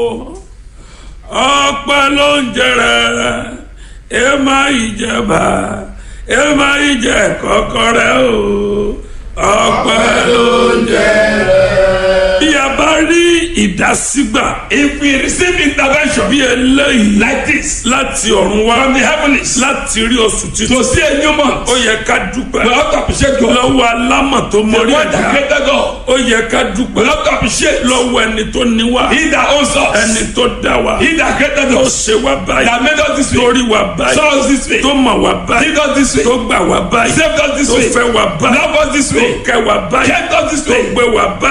ọpẹ́ ló ń jẹrẹ ẹ má ìjẹba ẹ má ìjẹ kọkọrẹ o ọpẹ́ ló ń jẹrẹ. bí a bá rí ìdásígbà If we receive intervention bí eléyìí like this láti ọ̀run wá from the heavens láti rí oṣù to títún see a new month, ó we yẹ ká dúpẹ́ have to appreciate God. lọ́wọ́ alámọ̀ tó The mọrí one that ẹ̀dá created God, ó yẹ ká we dúpẹ́ have to appreciate lọ́wọ́ ẹni tó ní wá He that owns ẹni us, tó dá wa He that created tó us, ṣe wá báyìí that made us this way, torí wa báyìí saw us this way, tó mọ̀ wá báyìí did us this way, tó gbà wá báyìí saved us this tó way, fẹ́ wá báyìí loved us this tó way, kẹ́ wá báyìí kept us this tó way. gbé wá báyìí.